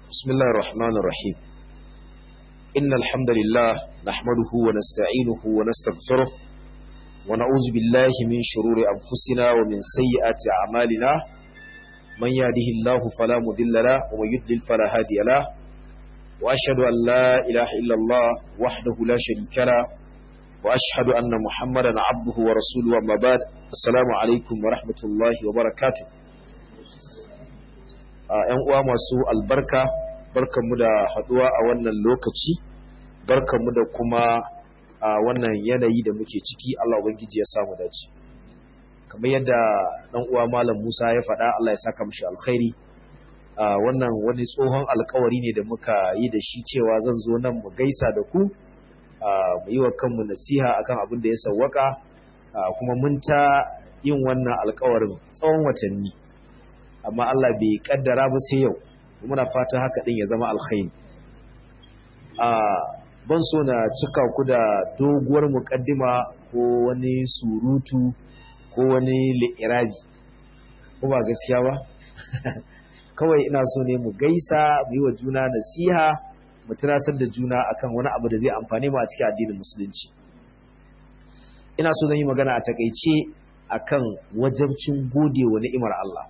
بسم الله الرحمن الرحيم إن الحمد لله نحمده ونستعينه ونستغفره ونعوذ بالله من شرور أنفسنا ومن سيئات أعمالنا من يهده الله فلا مضل له ومن يضلل فلا هادي له وأشهد أن لا إله إلا الله وحده لا شريك له وأشهد أن محمدا عبده ورسوله وما بعد السلام عليكم ورحمة الله وبركاته ‘yan uwa masu albarka barkanmu da haduwa a wannan lokaci barkanmu da kuma a wannan yanayi da muke ciki Allah ubangiji ya samu dace kamar yadda dan uwa malam Musa ya faɗa Allah ya saka mishi alkhairi wannan wani tsohon alkawari ne da muka yi da shi cewa zan zo nan mu gaisa da ku mu yi wa kanmu nasiha akan abin da ya sawwaka kuma mun ta yin wannan alkawarin tsawon watanni amma Allah bai kaddara ba sai yau muna fata haka din ya zama alkhairi a ban so na cika ku da doguwar mukaddima ko wani surutu ko wani li'irabi ko ba gaskiya ba kawai ina so ne mu gaisa mu yi wa juna nasiha mu tunasar da juna akan wani abu da zai amfane mu a cikin addinin musulunci ina so zan yi magana a takaice akan wajabcin gode wa ni'imar Allah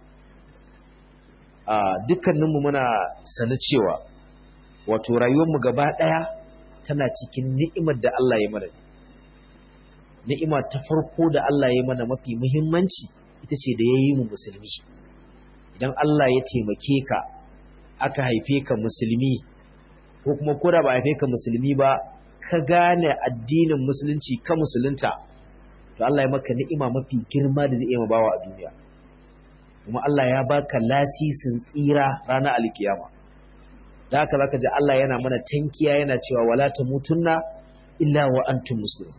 dukkaninmu muna sani cewa wato rayuwarmu gaba ɗaya tana cikin ni'imar da Allah ya mana ni'ima ta farko da Allah ya mana mafi muhimmanci ita ce da ya yi mu musulmi idan Allah ya taimake ka aka haife ka musulmi ko kuma koda ba haife ka musulmi ba ka gane addinin musulunci ka musulunta to Allah ya maka ni'ima mafi girma da zai iya bawa a duniya kuma Allah ya baka lasisin tsira ranar alkiyama da haka zaka ji Allah yana mana tankiya yana cewa wala tamutunna illa wa antum muslimun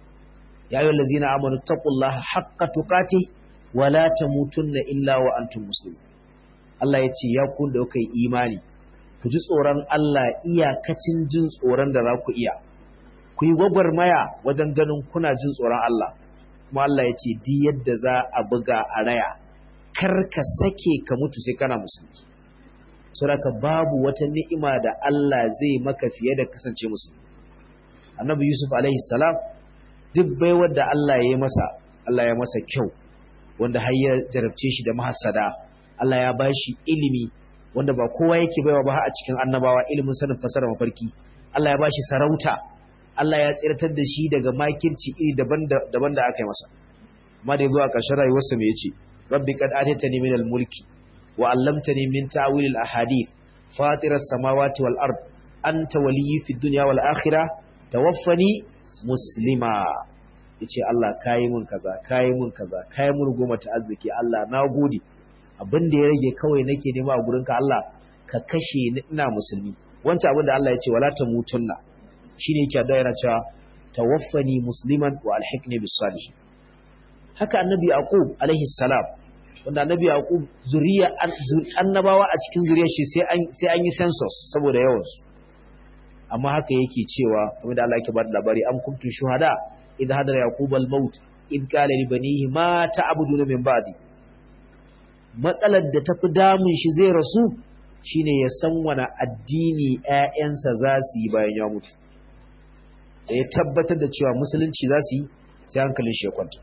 ya ayyuhal ladzina amanu taqullaha haqqa tuqati wala tamutunna illa wa antum muslimun Allah ya ce ya ku da kai imani ku ji tsoron Allah iyakacin jin tsoron da za ku iya ku yi gwagwarmaya wajen ganin kuna jin tsoron Allah kuma Allah ya ce di yadda za a buga a raya kar ka sake ka mutu sai kana musulmi saboda babu wata ni'ima da Allah zai maka fiye da kasance musulmi annabi yusuf alaihi salam duk baiwar da Allah ya yi masa Allah ya masa kyau wanda har ya jarabce shi da mahassada Allah ya bashi ilimi wanda ba kowa yake baiwa ba a cikin annabawa ilimin sanin fasara mafarki Allah ya bashi sarauta Allah ya tsiratar da shi daga makirci iri daban da aka yi masa amma da ya zo a ƙarshen rayuwarsa me yace رب قد آتيتني من الملك وعلمتني من تأويل الأحاديث فاطر السماوات والأرض أنت ولي في الدنيا والآخرة توفني مسلما yace Allah kayi mun kaza kayi mun kaza kayi mun goma ta arziki Allah na gode abin da ya rage kawai nake nema a gurinka Allah ka kashe ni ina musulmi wancan abin da Allah ya ce wala tamutunna shine yake da yana cewa tawaffani musliman wa alhiqni bis salihin haka annabi yaqub alaihi salam wanda annabi yaqub zuriya annabawa a cikin zuriyar shi sai an sai an yi census saboda yawan su amma haka yake cewa kamar da Allah yake bada labari am kuntum shuhada id hadara yaqub al maut id qala li banihi ma ta'buduna min ba'di matsalar da tafi damun shi zai rasu shine ya san wani addini ƴaƴansa za su yi bayan ya mutu da ya tabbatar da cewa musulunci za su yi sai hankalin shi ya kwanta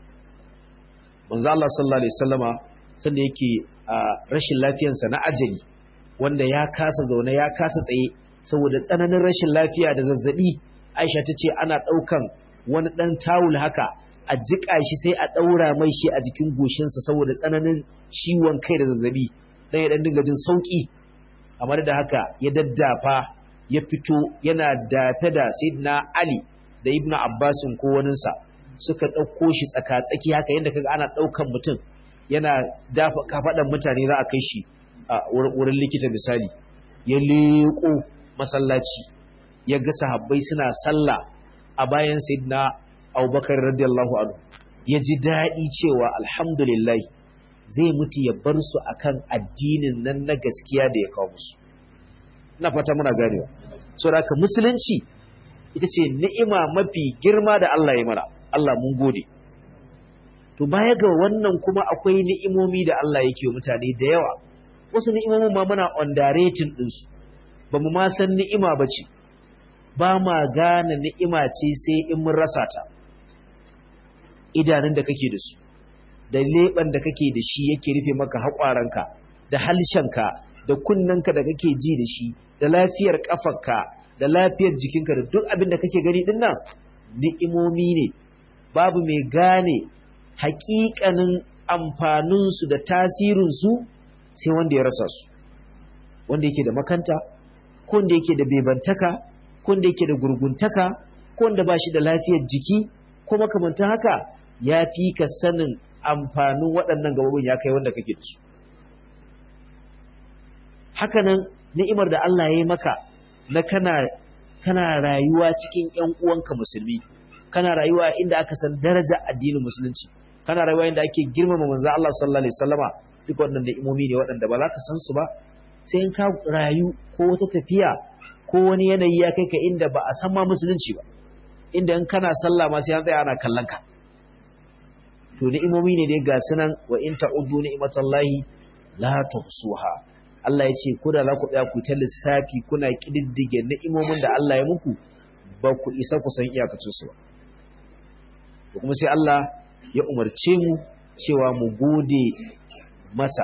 manzo Allah sallallahu alaihi wasallama sanda yake a rashin lafiyarsa na ajali wanda ya kasa zaune ya kasa tsaye saboda tsananin rashin lafiya da zazzabi Aisha tace ana daukan wani dan tawul haka a jika shi sai a daura mai shi a jikin goshinsa saboda tsananin ciwon kai da zazzabi dan ya dan dinga jin sauki amma da haka ya daddafa ya fito yana dafe da Sayyidina Ali da Ibn Abbasin ko waninsa suka ɗauko shi tsaka-tsaki haka yadda kaga ana ɗaukan mutum yana dafa kafaɗan mutane za a kai shi a wurin likita misali ya leƙo masallaci ya ga sahabbai suna sallah a bayan sayyidina abubakar radiyallahu anhu ya ji daɗi cewa alhamdulillah zai mutu ya bar su akan addinin nan na gaskiya da ya kawo musu ina fata muna ganewa saboda haka musulunci ita ce ni'ima mafi girma da Allah ya mana Allah mun gode. To baya ga wannan kuma akwai ni'imomi da Allah yake wa mutane da yawa. wasu ni'imomin ma muna underrating ɗinsu ba mu ma san ni'ima ba ce ba ma gane ni'ima ce sai in mun rasa ta idanun da kake da su da leɓen da kake da shi yake rufe maka haƙwaranka da halshenka da kunnenka da kake ji da shi da lafiyar ƙafarka da lafiyar jikinka da duk abin da kake gani din nan ni'imomi ne babu mai gane haƙiƙanin amfaninsu da tasirinsu sai wanda ya rasa su wanda yake da makanta ko wanda yake da bebantaka ko wanda yake da gurguntaka ko wanda ba shi da lafiyar jiki ko makamantan haka ya fi ka sanin amfanin waɗannan gabobin ya kai wanda kake da su hakanan ni'imar da Allah ya yi maka na kana kana rayuwa cikin ƴan uwanka musulmi kana rayuwa inda aka san daraja addinin musulunci kana rayuwa inda ake girmama manzo Allah sallallahu alaihi wasallama duk wannan ni'imomi ne waɗanda ba za ka san su ba sai in ka rayu ko wata tafiya ko wani yanayi ya kai ka inda ba a san ma musulunci ba inda in kana sallah ma sai an tsaya ana kallon ka to ni'imomi ne dai ga sunan wa in ta'uddu ni'matallahi la tuhsuha Allah ya ce ko da za ku tsaya ku ta lissafi kuna kididdige ni'imomin da Allah ya muku ba ku isa ku san iyakacin su ba to kuma sai Allah ya umarce mu cewa mu gode masa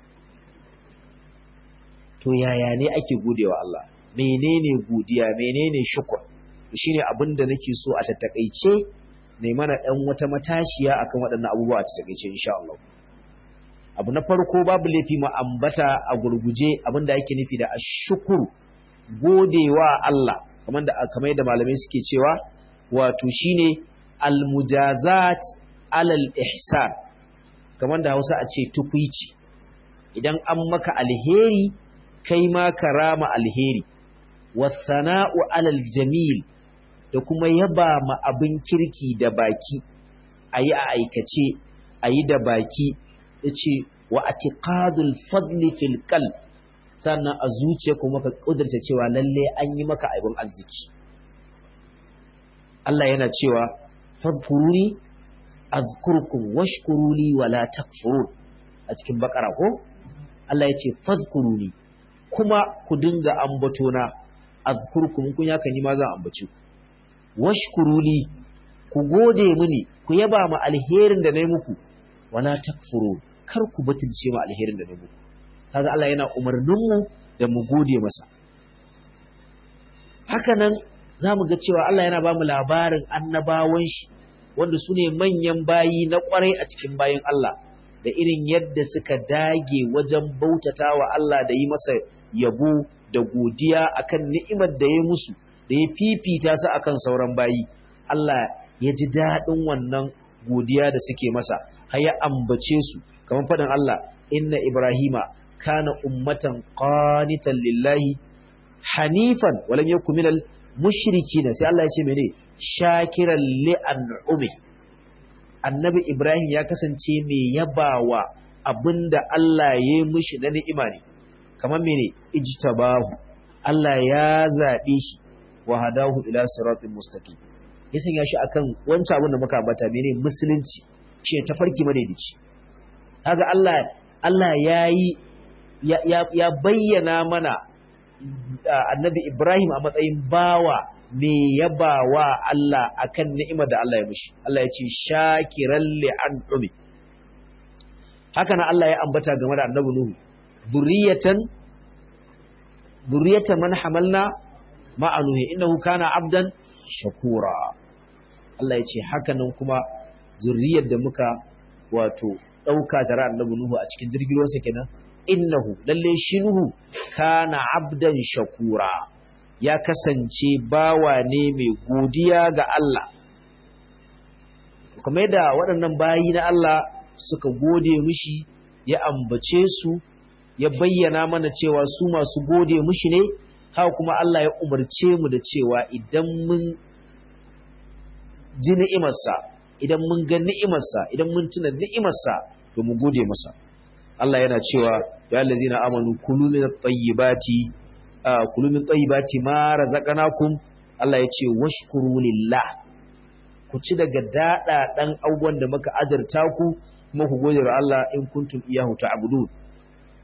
to yaya ne ake godewa Allah menene godiya menene shukr shine abin da nake so a tattakaice mai mana dan wata matashiya akan waɗannan abubuwa a tattakaice insha Allah abu na farko babu laifi mu ambata a gurguje abin da yake nufi da ashkuru godewa Allah kamar da kamar yadda malamai suke cewa wato shine almujazat alal ihsan kamar da Hausa a ce tukuici idan an maka alheri kai ma karama alheri wasana'u alal jamil da kuma yaba ma abin kirki da baki ayi a aikace ayi da baki yace wa atiqadul fadli fil qalb sannan a zuciya kuma ka kudurta cewa lalle an yi maka abin arziki Allah yana cewa fadkuruni azkurkum washkuruli wala takfurun a cikin bakara ko Allah ya ce fadkuruni kuma ku dinga ambatona azkurkum kun yaka ni ma zan ambace ku washkuruli ku gode mini ku yaba ma alherin da nayi muku wala takfurun kar ku butulce ma alherin da nayi muku kaga Allah yana umarnin mu da mu gode masa haka nan zamu ga cewa Allah yana ba mu labarin annabawan shi wanda su ne manyan bayi na kwarai a cikin bayin Allah da irin yadda suka dage wajen bautata wa Allah da yi masa yabo da godiya akan ni'imar da ya musu da ya fifita su akan sauran bayi Allah ya ji daɗin wannan godiya da suke masa har ya ambace su kamar faɗin Allah inna Ibrahima kana ummatan qanitan lillahi hanifan walam yakun minal mushrikin sai Allah ya ce mene shakiran li an'umi annabi Ibrahim ya kasance mai yabawa abinda Allah ya yi mishi na ni'ima ne kamar mene ijtabahu Allah ya zabe shi wa hadahu ila siratin mustaqim ya sanya shi akan wancan abin da muka ambata mene musulunci shi ta farki madaidaici kaga Allah Allah yayi ya, ya bayyana mana annabi Ibrahim a matsayin bawa me yabawa Allah akan ni'imar da Allah ya mishi Allah ya ce shakiran li'an umi haka na Allah ya ambata game da annabi Nuhu zuriyatan zuriyatan man hamalna ma'a Nuhu innahu kana abdan shakura Allah ya ce haka nan kuma zuriyar da muka wato dauka tare annabi Nuhu a cikin jirgin ruwansa kenan innahu lalle shi Nuhu kana abdan shakura ya kasance bawa ne mai godiya ga Allah kamar da waɗannan bayi na Allah suka gode mishi ya ambace su ya bayyana mana cewa su masu gode mishi ne haka kuma Allah ya umarce mu da cewa idan mun ji ni'imarsa idan mun ga ni'imarsa idan mun tuna ni'imarsa to mu gode masa Allah yana cewa ya allazina amanu kulu min at-tayyibati kulu min tayyibati ma razaqnakum Allah ya ce washkuru lillah ku ci daga dada dan abubuwan da muka azurta ku kuma ku gode wa Allah in kuntum iyahu ta'budun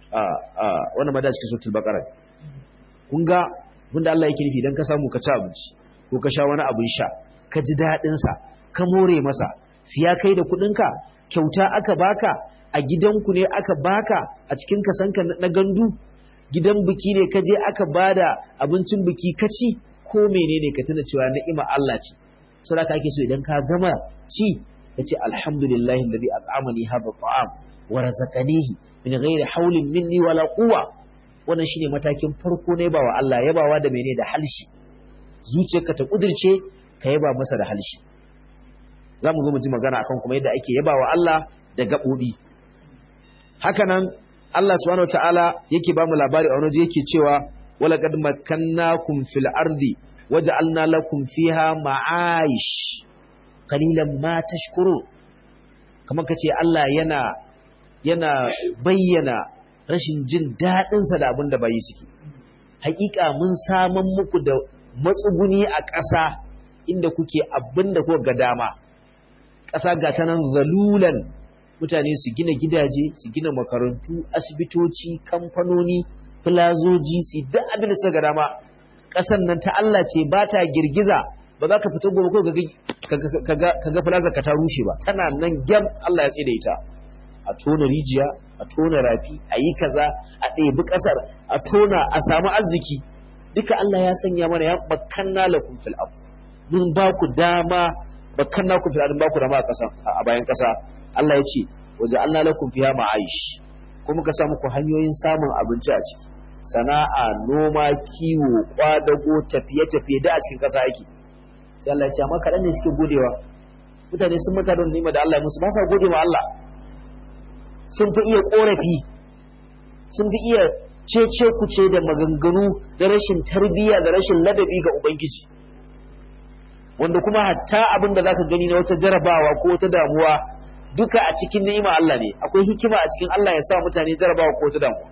a a wannan ma da cikin suratul baqara kun ga wanda Allah yake nufi dan ka samu ka ci abinci ko ka sha wani abin sha ka ji dadin sa ka more masa siya kai da kudin ka kyauta aka baka a gidanku ne aka baka a cikin kasanka na gandu gidan biki ne ka je aka bada abincin biki ka ci ko menene ka tuna cewa ni'ima Allah ce saboda ake so idan ka gama ci ka ce alhamdulillahi alladhi at'amani hadha at'am wa razaqanihi min ghairi hawlin minni wala quwwa wannan shine matakin farko ne bawa Allah yabawa da menene da halshi zuciyarka ta kudirce ka yaba masa da halshi zamu zo mu ji magana akan kuma yadda ake yabawa Allah da gabobi hakanan Allah subhanahu wataala yake ba mu labari a wani yake cewa walaqad makkannakum fil ardi waja'alna lakum fiha ma'aish qalilan ma tashkuru kamar kace Allah yana yana bayyana rashin jin dadin sa da abin da bayi suke hakika mun saman muku da matsuguni a ƙasa inda kuke abin da kuka ga dama ƙasa ga ta nan zalulan mutane su gina gidaje su gina makarantu asibitoci kamfanoni filazoji su duk abin da suka ga dama ƙasan nan ta Allah ce ba ta girgiza ba za ka fito gobe ko ka ga filazar ka ta rushe ba tana nan gyam Allah ya tsida ita a tona rijiya a tona rafi a yi kaza a ɗebi ƙasar a tona a samu arziki duka Allah ya sanya mana ya makanna lakum fil ard mun ba ku dama makanna ku fil ard ba ku dama a ƙasa a bayan ƙasa Allah ya ce waje Allah lakum fiha ma'aish kuma ka sa muku hanyoyin samun abinci a ciki sana'a noma kiwo kwadago tafiye-tafiye da a cikin ƙasa yake sai Allah ya ce amma kaɗan ne suke godewa mutane sun maka don nima da Allah musu ba sa gode wa Allah sun fi iya ƙorafi sun fi iya cece kuce da maganganu da rashin tarbiyya da rashin ladabi ga ubangiji wanda kuma hatta abin da zaka gani na wata jarabawa ko wata damuwa duka a cikin ni'ima Allah ne akwai hikima a cikin Allah ya sa mutane jarabawa ko wata damuwa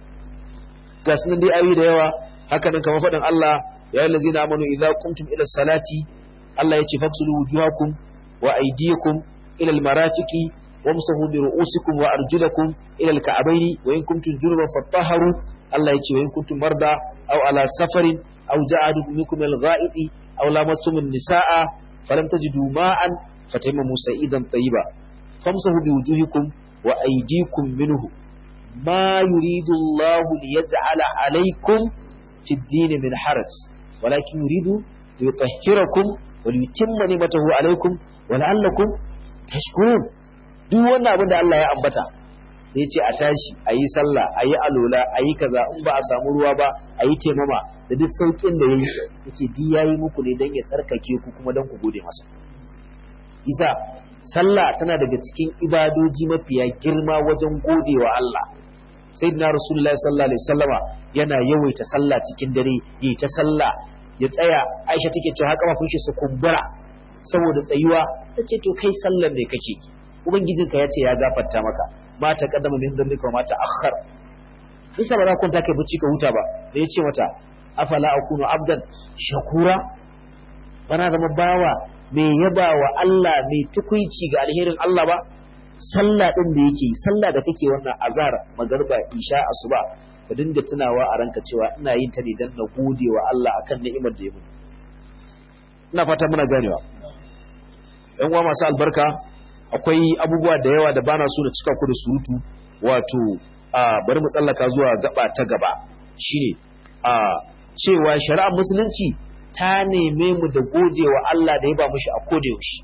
ga sunan dai ayoyi da yawa haka nan kamar faɗin Allah ya yi lazina amanu idza qumtum ila salati Allah ya ce faksulu wujuhakum wa aydiyakum ila almarafiqi wamsahu bi ru'usikum wa arjulakum ila alka'bayn wa in kuntum junuban fatahharu Allah ya ce wa in kuntum marda aw ala safarin aw ja'adu minkum al-gha'iti aw lamastum an-nisaa falam tajidu ma'an fataymamu sa'idan tayyiba famsahu bi wujuhikum wa aydikum minhu ما يريد الله ليجعل عليكم في الدين من حرج ولكن يريد ليطهركم وليتم نعمته عليكم ولعلكم تشكرون duk wannan abin da Allah ya ambata ya ce a tashi a yi sallah a yi alola a yi kaza in ba a samu ruwa ba a yi taimama da duk sauƙin da ya yi ya ce duk ya yi muku ne don ya tsarkake ku kuma don ku gode masa isa sallah tana daga cikin ibadoji mafiya girma wajen gode wa Allah sayyidina rasulullahi sallallahu alaihi wasallama yana yawaita sallah cikin dare yi ta sallah ya tsaya Aisha take cewa haka mafin shi su kumbura saboda tsayuwa tace to kai sallar ne kake ubangijinka ya ce ya gafarta maka ma ta kaddama min dhanbika ma ta akhar bisa ba za kwanta kai bacci ka huta ba da ya ce mata afala akunu abdan shakura bana zama bawa mai yaba wa Allah mai tukuici ga alherin Allah ba sallah din da yake sallah da kake wannan azhar magarba isha asuba ka dinga tunawa a ranka cewa ina yin ta ne dan na gode wa Allah akan ni'imar da ya mun ina fata muna ganewa yan uwa masu albarka akwai abubuwa da yawa da bana so na cika ku da surutu wato a bari mu tsallaka zuwa gaba ta gaba shine a cewa shari'ar musulunci ta neme mu da gode wa Allah da ya ba mushi a koda yaushe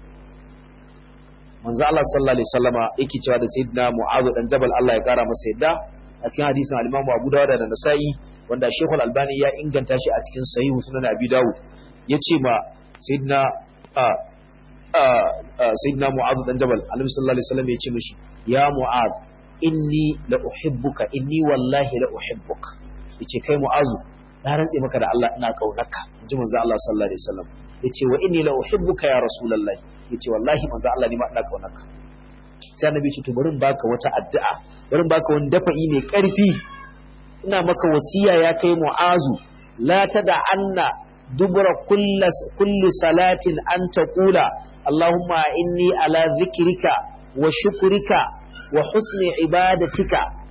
manzo Allah sallallahu alaihi wasallama yake cewa da sayyidina Mu'adh dan Jabal Allah ya kara masa yadda a cikin hadisin al-Imam Abu Dawud da Nasa'i wanda Sheikh Al-Albani ya inganta shi a cikin Sahih Sunan Abi Dawud yace ma sayyidina a a sayyidina Mu'adh dan Jabal Annabi sallallahu alaihi wasallam yace mishi ya Mu'adh inni la uhibbuka inni wallahi la uhibbuka yace kai Mu'adh na rantse maka da Allah ina kaunarka inji manzo Allah sallallahu alaihi wasallam yace wa inni la uhibbuka ya rasulullahi yace wallahi manzo Allah ni ma ina kaunarka sai annabi ce to bari in baka wata addu'a bari in baka wani dafa'i mai karfi ina maka wasiya ya kai mu'azu la tada anna dubra kulli salatin an taqula allahumma inni ala dhikrika wa shukrika wa husni ibadatika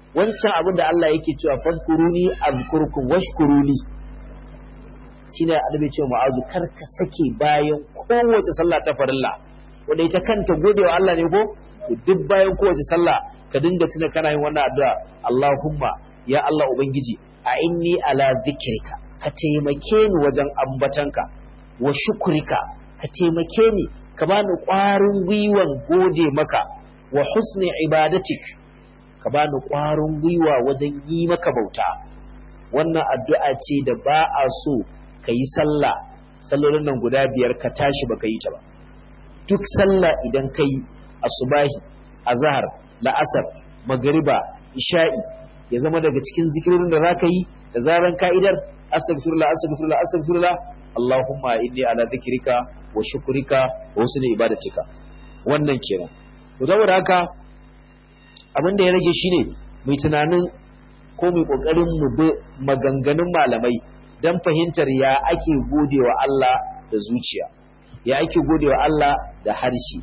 wancan abin da Allah yake cewa fadkuruni azkurkum washkuruni shine annabi cewa ma'azu kar ka sake bayan kowace sallah ta farilla wanda ita kanta godewa Allah ne ko duk bayan kowace sallah ka dinga tuna kana yin wannan addu'a Allahumma ya Allah ubangiji a inni ala zikrika ka taimake ni wajen ambatanka wa shukrika ka taimake ni ka bani ƙwarin gwiwan gode maka wa husni ibadatik ka bani ƙwarin gwiwa wajen yi maka bauta wannan addu'a ce da ba a so ka yi sallah sallolin nan guda biyar ka tashi baka yi ta ba duk sallah idan ka yi asubahi azhar la'asar magariba isha'i ya zama daga cikin zikirorin da za ka yi da zaran ka'idar astaghfirullah astaghfirullah astaghfirullah Allahumma inni ala zikrika wa shukrika wa husni ibadatika wannan kenan to saboda haka abin da ya rage shine mai tunanin ko mai kokarin mu bi maganganun malamai dan fahimtar ya ake godewa Allah da zuciya ya ake godewa Allah da harshe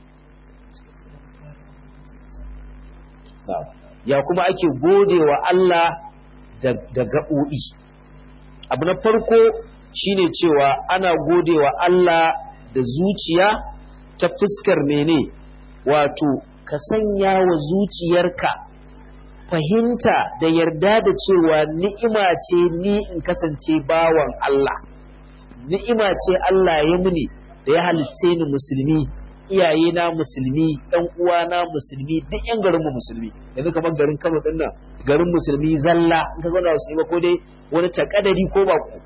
ya kuma ake godewa Allah da gaɓoɓi abu na farko shine cewa ana godewa Allah da zuciya ta fuskar mene wato ka sanya wa zuciyarka fahimta da yarda da cewa ni'ima ce ni in kasance bawan Allah ni'ima ce Allah ya muni da ya halicce ni musulmi iyaye na musulmi ɗan uwana musulmi duk ƴan garin mu musulmi yanzu kamar garin Kano din nan garin musulmi zalla in ka zauna musulmi ko dai wani takadari ko ba ku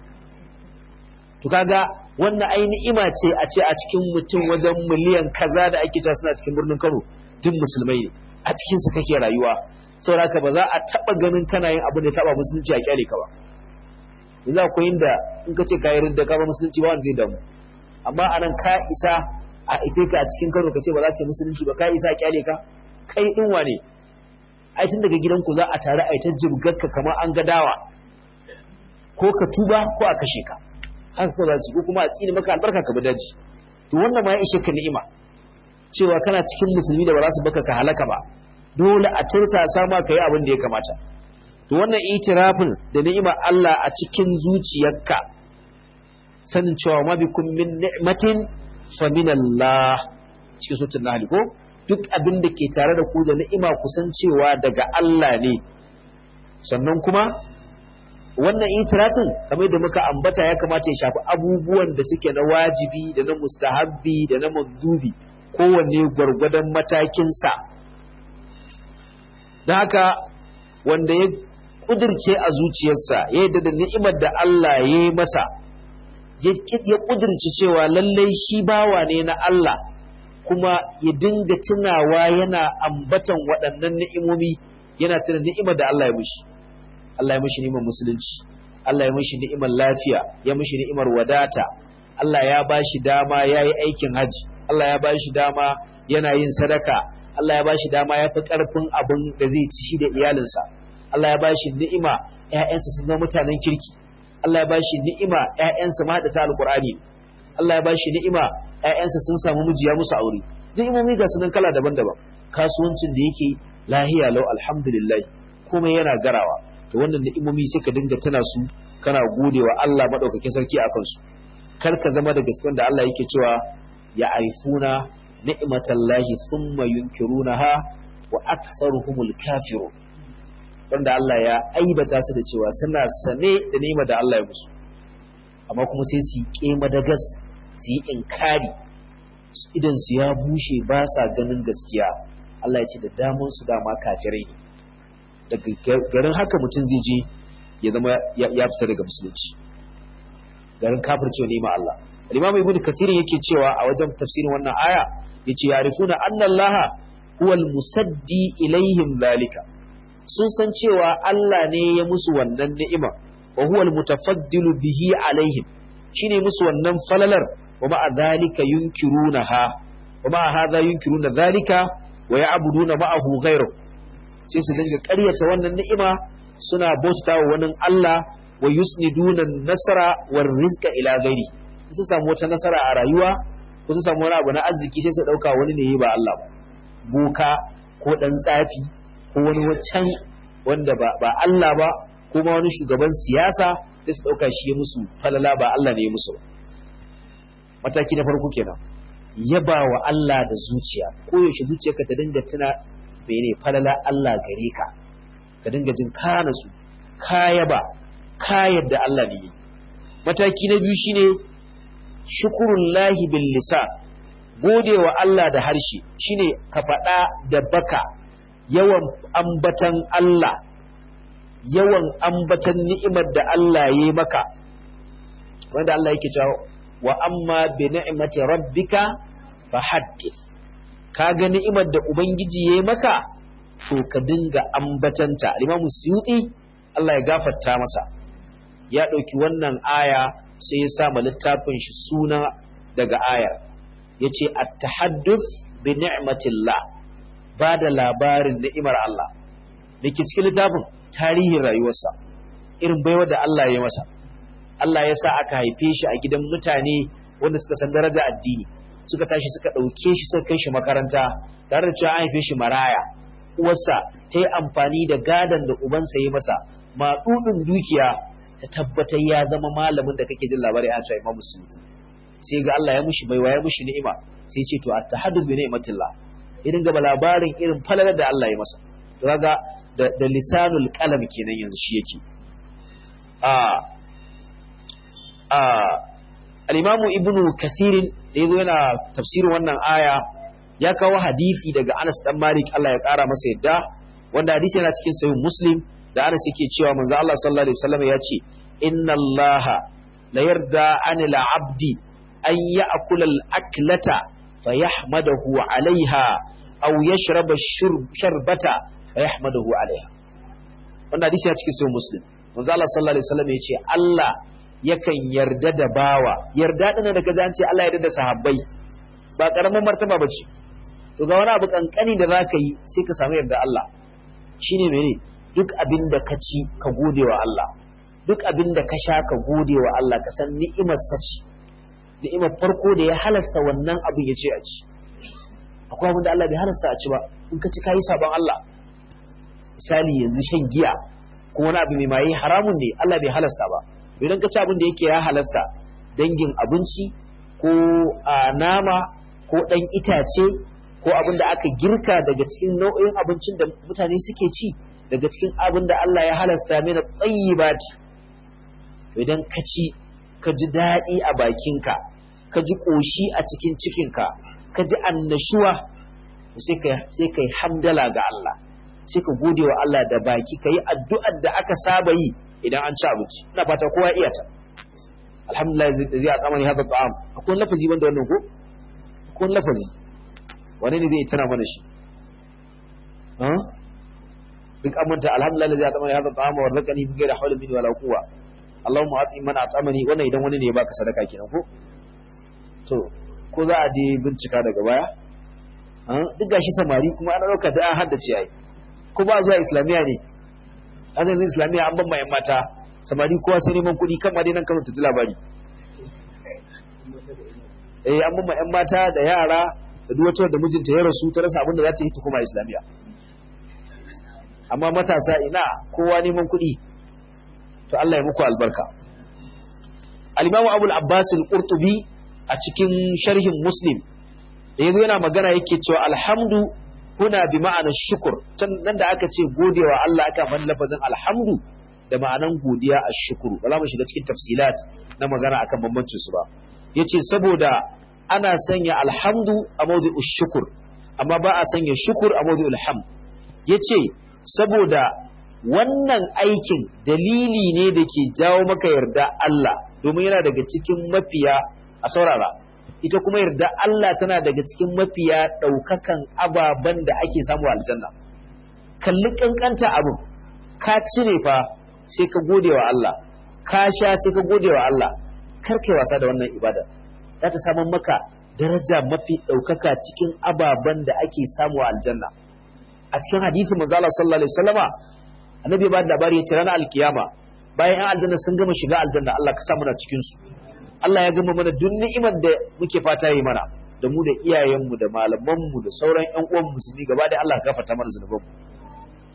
to kaga wannan ai ni'ima ce a ce a cikin mutum wajen miliyan kaza da ake cewa suna cikin birnin Kano duk musulmai ne a cikin su kake rayuwa saboda haka ba za a taba ganin kana yin abin da ya saba musulunci a kyale ka ba yanzu akwai inda in ka ce ka yi ridda ka ba musulunci ba wanda zai damu amma anan ka isa a ife ka a cikin Kano ka ce ba za ka yi musulunci ba ka isa a kyale ka kai din wane ai tun daga gidanku za a tare a ta jibgarka kamar an ga dawa ko ka tuba ko a kashe ka haka ko za su ko kuma a tsini maka albarka ka bi daji to wannan ma ya ishe ka ni'ima cewa kana cikin musulmi da ba za su baka ka halaka ba dole a tursa sama ka yi abin da ya kamata to wannan itirafin da ni'ima Allah a cikin zuciyarka sanin cewa ma bikum min ni'matin fa min Allah cikin suratul nahl ko duk abin da ke tare da ku da ni'ima kusan cewa daga Allah ne sannan kuma wannan itirafin kamar da muka ambata ya kamata ya shafi abubuwan da suke na wajibi da na mustahabbi da na mandubi kowanne gwargwadon matakinsa da haka wanda ya kudirce a zuciyarsa ya yadda da ni'imar da Allah ya yi masa ya kudirce cewa lallai shi bawa ne na Allah kuma ya dinga tunawa yana ambatan waɗannan ni'imomi yana tuna ni'imar da Allah ya mushi Allah ya mushi ni'imar musulunci Allah ya mushi ni'imar lafiya ya mushi ni'imar wadata Allah ya bashi dama ya yi aikin haji Allah ya bashi dama yana yin sadaka Allah ya bashi dama ya fi ƙarfin abin da zai ci shi da iyalinsa Allah ya bashi ni'ima ƴaƴansa sun zama mutanen kirki Allah ya bashi ni'ima ƴaƴansa ma da ta alƙur'ani Allah ya bashi ni'ima ƴaƴansa sun samu miji ya musu aure ni'imomi ga sunan kala daban-daban kasuwancin da yake lahiya lau alhamdulillah komai yana garawa to wannan ni'imomi sai ka dinga tana su kana godewa Allah madaukakin sarki akan su kar ka zama da gaskiyar da Allah yake cewa ya arifuna ni'matallahi thumma yunkirunaha wa aktharuhumul kafirun wanda Allah ya aibata su da cewa suna sane da ni'imar da Allah ya musu amma kuma sai su yi kema da gas su yi inkari idan su ya bushe ba sa ganin gaskiya Allah ya ce da damun su dama kafirai ne daga garin haka mutum zai je ya zama ya fita daga musulunci garin kafircewa ne ma Allah Imam Ibn Kathir yake cewa a wajen tafsirin wannan aya yace yarifuna anna Allah huwa al-musaddi ilaihim zalika sun san cewa Allah ne ya musu wannan ni'ima wa huwa al-mutafaddilu bihi alaihim shine musu wannan falalar wa ma'a zalika yunkirunaha wa ma'a hadha yunkiruna zalika wa ya'buduna ma'ahu ghayrahu sai su dinga ƙaryata wannan ni'ima suna bauta wa wani Allah wa yusniduna nasara war rizqa ila ghairi su samu wata nasara a rayuwa ko su samu wani abu na arziki sai su dauka wani ne ba Allah ba boka ko dan tsafi ko wani wancan wanda ba ba Allah ba ko ma wani shugaban siyasa sai su dauka shi ya musu falala ba Allah ne ya musu ba mataki na farko kenan yaba wa Allah da zuciya ko yaushe zuciyarka ta dinga tuna mene falala Allah gare ka ka dinga jin ka nasu ka yaba ka yadda Allah ne yi mataki na biyu shine shukurullahi bil lisan gode wa Allah da harshe shine ka faɗa da baka yawan ambatan Allah yawan ambatan ni'imar da Allah ya yi maka wanda Allah yake cewa wa amma bi ni'mati rabbika fahaddith kaga ni'imar da ubangiji ya yi maka to ka dinga ambatanta Imam Suyuti Allah ya gafarta masa ya ɗauki wannan aya sai ya sa ma littafin shi suna daga ayar yace at-tahadduth bi ni'matillah ba da labarin ni'imar Allah dake cikin littafin tarihin rayuwarsa irin baiwa da Allah ya masa Allah ya sa aka haife shi a gidan mutane wanda suka san daraja addini suka tashi suka ɗauke shi suka kai shi makaranta tare da cewa an haife shi maraya uwarsa ta yi amfani da gadon da ubansa ya masa maɗuɗin dukiya ta tabbatar ya zama malamin da kake jin labari a cewa imamu suyuti sai ga Allah ya mushi baiwa ya mushi ni'ima sai ce to at-tahaddu bi ni'matillah idan gaba labarin irin falalar da Allah ya masa to kaga da, da lisanul qalam kenan yanzu shi yake a a al-imamu ibnu kathirin da yazo yana tafsirin wannan aya ya kawo hadisi daga Anas dan Malik Allah ya kara masa yadda wanda hadisi yana cikin sahih Muslim da Anas yake cewa manzo Allah sallallahu alaihi wasallam ya ce inna Allah la yarda anil abdi an ya'kula al-aklata fayahmadahu 'alayha aw yashraba sharbata fayahmadahu 'alayha wannan hadisi yana cikin sahih Muslim manzo Allah sallallahu alaihi wasallam ya ce Allah yakan yarda da bawa yarda din da kaza an ce Allah yarda da sahabbai ba karamin martaba bace to ga wani abu kankani da zaka yi sai ka samu yarda Allah shine mene duk abin da ka ci ka gode wa Allah duk abin da ka sha ka gode wa Allah ka san ni'imar sa ce ni'imar farko da ya halasta wannan abin ya ce a ci akwai abin da Allah bai halasta a ci ba in ka ci kayi sabon Allah misali yanzu shan giya ko wani abu mai maye haramun ne Allah bai halasta ba idan ka ci abin da yake ya halasta dangin abinci ko a nama ko ɗan itace ko abin da aka girka daga cikin nau'in abincin da mutane suke ci daga cikin abin da Allah ya halasta mina tsayyibati idan ka ci ka ji daɗi a bakinka ka ji ƙoshi a cikin cikinka ka ji annashuwa sai ka yi hamdala ga Allah sai ka gode wa Allah da baki ka yi addu'ar da aka saba yi idan an ci abinci ina fata kowa iya ta alhamdulillah zai a tsamani haka ta'am akwai lafazi wanda wannan ko akwai lafazi wani ne zai tana mana shi duk amanta alhamdulillah zai a tsamani haka ta'am wa rakani bi gaira hawla min wala quwwa Allahumma at'i man at'amani wannan idan wani ne ya baka sadaka kenan ko to ko za a je bincika daga baya duk gashi samari kuma ana dauka da an haddace ai ko ba zuwa islamiya ne asalin islamiyya an ban yan mata samari kowa sai neman kuɗi kan ma dai nan kano ta ji labari eh an ban yan mata da yara da duk wata da mijinta ya rasu ta rasa abin da za ta yi ta koma islamiyya amma matasa ina kowa neman kuɗi to Allah ya muku albarka al-Imam Abu al-Abbas al-Qurtubi a cikin sharhin Muslim da yazo yana magana yake cewa alhamdu huna bi ma'anar shukur nan da aka ce godewa Allah aka fan lafazin alhamdu da ma'anan godiya a shukuru ba za mu shiga cikin tafsilat na magana akan bambancin su ba yace saboda ana sanya alhamdu a mawdi'u shukur amma ba a sanya shukur a mawdi'ul hamd yace saboda wannan aikin dalili ne da ke jawo maka yarda Allah domin yana daga cikin mafiya a saurara ita kuma yarda Allah tana daga cikin mafiya ɗaukakan ababen da ake samu a aljanna kalli kankanta abin ka cire fa sai ka gode wa Allah ka sha sai ka gode wa Allah kar kai wasa da wannan ibada za ta samu maka daraja mafi ɗaukaka cikin ababen da ake samu a aljanna a cikin hadisi manzo Allah sallallahu alaihi wasallama annabi ba da labari ya ce ranar alkiyama bayan an aljanna sun gama shiga aljanna Allah ka sa muna cikin su Allah ya gama mana duk ni'imar da muke fata yi mana da mu da iyayenmu da malamanmu da sauran ƴan uwan musulmi gaba da Allah gafarta mana zunubanmu